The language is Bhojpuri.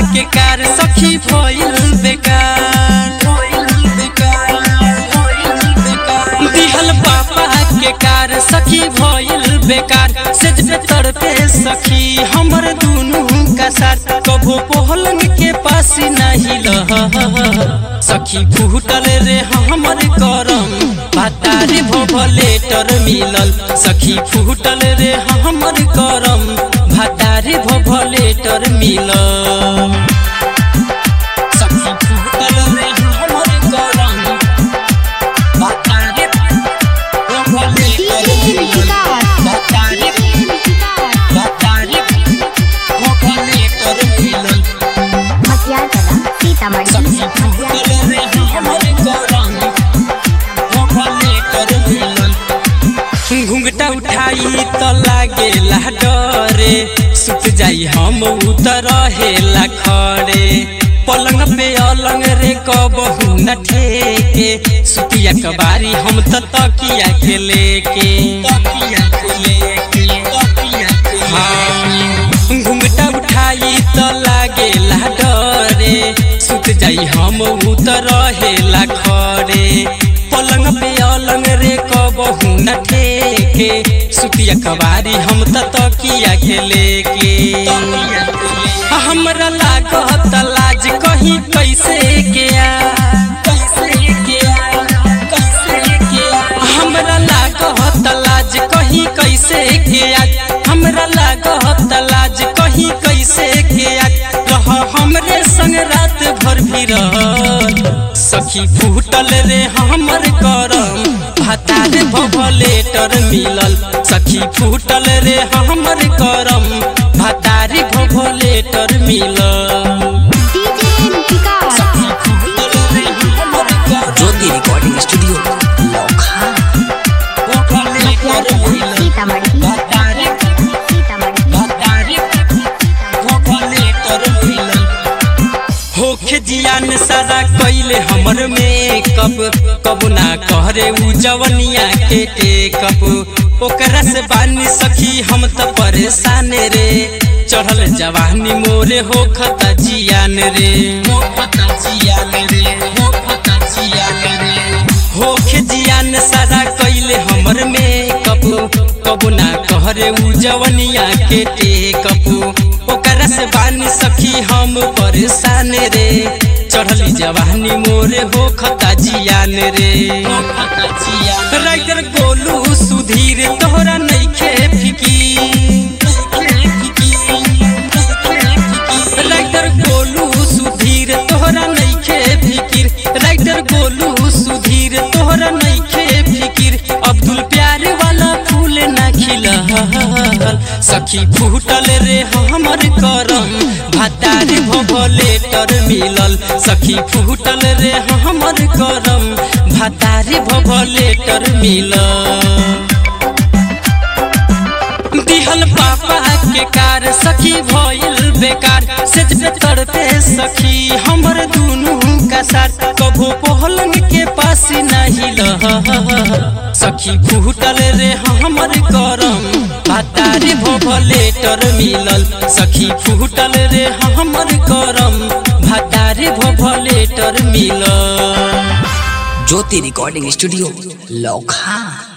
के कार सखी भइल बेकार दिहल पापा के कार सखी भइल बेकार सेज पे तड़पे सखी हमर दुनू का साथ कबो पहलंग के पास नहीं लह सखी फूटल रे हमर करम भातारी भोभलेटर मिलल सखी फूटल रे हमर करम भातारी भोभलेटर मिलल सखी फूटल रे हमर करम भातारी भोभलेटर मिलल भातारी भातारी भोभलेटर मिलल मटियार कला सीतामढ़ी सखी फूटल रे हमर करम भोभलेटर मिलल घुंघटा उठाई त लागेला डरे सुत जाई हम उतर हेला खड़े पलंग पे अलंग रे कबहू न ठेके सुतिया कबारी हम त तकिया के लेके तकिया के लेके तकिया के हाँ घुंघटा उठाई त लागेला डरे सुत जाई हम उतर हेला खड़े पलंग पे अलंग रे कबहू न ठेके सुतिया कबारी हम त तकिया के लेके हमरा लागत लाज कहीं कैसे के आ कैसे के आ कैसे के आ हमरा लागत लाज कहीं कैसे के आ हमरा लागत लाज कहीं कैसे के आ रह हमरे संग रात भर भी रह सखी फूटल रे हमर करम भातार भभलेटर मिलल सखी फूटल रे हमर करम भातारी भभलेटर मिलल डीजे विकास सखी फूटल रे हमर करम ज्योति रिकॉर्डिंग स्टूडियो लौखा भभलेटर मिलल सीतामढ़ी भातारी सीतामढ़ी भातारी भभलेटर मिलल होखे जियान सारा कैले हमर मेकअप कब ना कहरे उ जवनिया के टेकअप ओकरा से बानी सखी हम त परेशान रे चढ़ल जवानी मोरे होखता जियान रे होखता जियान रे होखता जियान रे होखे जियान सारा कैले हमर मेकअप कब ना कहरे उ जवनिया के टेकअप ओकरा से बानी सखी हम परेशान रे चढ़ली जवानी मोरे हो खता जियान रे राइटर गोलू सुधीर तोहरा नइखे फिकीर राइटर गोलू सुधीर तोहरा नइखे फिकिर राइटर गोलू सुधीर तोहरा नइखे फिकिर अब्दुल प्यार वाला फूल ना खिलल सखी फूटल रे हमर करम भातार भभलेटर मिलल सखी फूटल रे हमर करम भातार भभलेटर मिलल दिहल पापा के कार सखी भइल बेकार सेज पे तड़पे सखी हमर दुनू का साथ कबो पहलंग के पास नहीं लह सखी फूटल रे हमर करम भातारी भभलेटर मिलल सखी फूटल रे हमर करम भातारी भभलेटर मिलल ज्योति रिकॉर्डिंग स्टूडियो लौखा